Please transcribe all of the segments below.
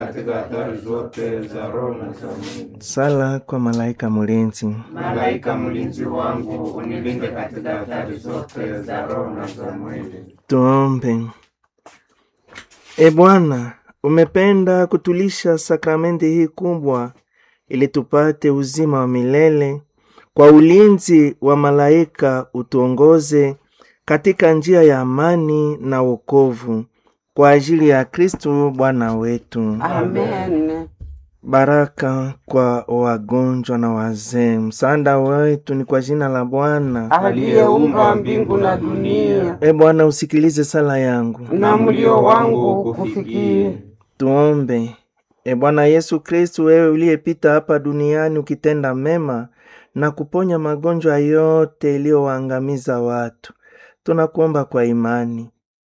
katika hatari zote za roho na za mwili. Sala kwa malaika mlinzi. Malaika mlinzi wangu, unilinde katika hatari zote za roho na za mwili. Tuombe. E Bwana, umependa kutulisha sakramenti hii kubwa ili tupate uzima wa milele. Kwa ulinzi wa malaika utuongoze katika njia ya amani na wokovu, kwa ajili ya Kristo Bwana wetu. Amen. Baraka kwa wagonjwa na wazee. Msaada wetu ni kwa jina la Bwana. Aliyeumba mbingu na dunia, E Bwana, usikilize sala yangu. na mlio wangu kufikie. Tuombe. E Bwana Yesu Kristu, wewe uliyepita hapa duniani ukitenda mema na kuponya magonjwa yote iliyowaangamiza watu, tunakuomba kwa imani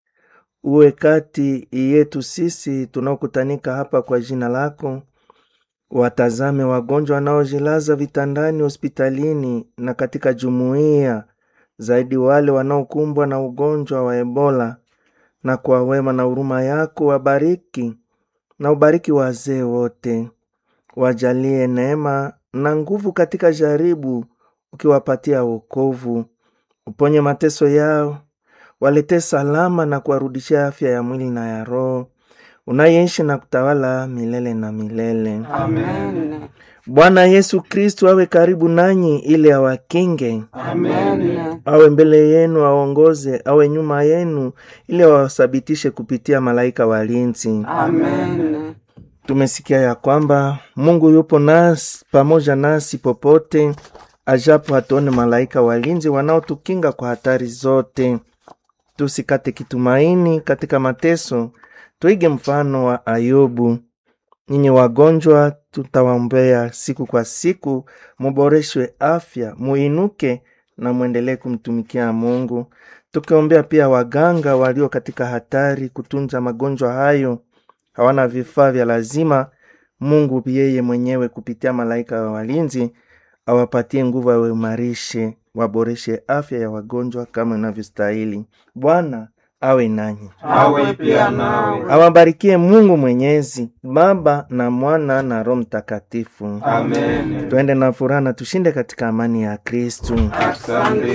uwe kati yetu sisi tunaokutanika hapa kwa jina lako, watazame wagonjwa wanaojilaza vitandani hospitalini na katika jumuiya, zaidi wale wanaokumbwa na ugonjwa wa Ebola, na kwa wema na huruma yako wabariki na ubariki wazee wote, wajalie neema na nguvu katika jaribu, ukiwapatia wokovu. Uponye mateso yao, waletee salama na kuwarudishia afya ya mwili na ya roho, unayeishi na kutawala milele na milele. Amen. Bwana Yesu Kristu awe karibu nanyi ili awakinge, Amen. awe mbele yenu aongoze, awe nyuma yenu ili awasabitishe kupitia malaika walinzi. Amen. Tumesikia ya kwamba Mungu yupo nasi pamoja nasi popote, ajapo hatuone malaika walinzi wanaotukinga kwa hatari zote. Tusikate kitumaini katika mateso, tuige mfano wa Ayubu. Ninyi wagonjwa, tutawaombea siku kwa siku, muboreshwe afya, muinuke na mwendelee kumtumikia Mungu, tukiombea pia waganga walio katika hatari kutunza magonjwa hayo hawana vifaa vya lazima. Mungu yeye mwenyewe kupitia malaika wa walinzi awapatie nguvu, awaimarishe, waboreshe afya ya wagonjwa kama inavyostahili. Bwana awe nanyi, Awe pia nawe. awabarikie Mungu Mwenyezi, Baba na Mwana na Roho Mtakatifu. Amen. Tuende na furaha na tushinde katika amani ya Kristu. Asante